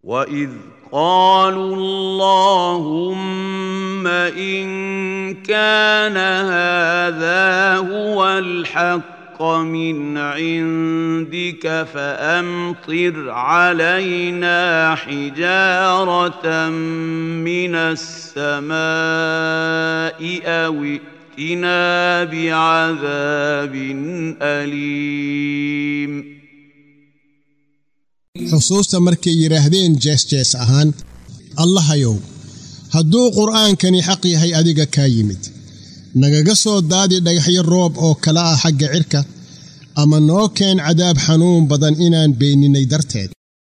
واذ قالوا اللهم ان كان هذا هو الحق من عندك فامطر علينا حجاره من السماء او ائتنا بعذاب اليم xusuusta markay yidhaahdeen jees-jees ahaan allahayow hadduu qur'aankani xaq yahay adiga kaa yimid nagaga soo daadi dhagaxyo roob oo kala ah xagga cirka ama noo keen cadaab xanuun badan inaan beeninay darteed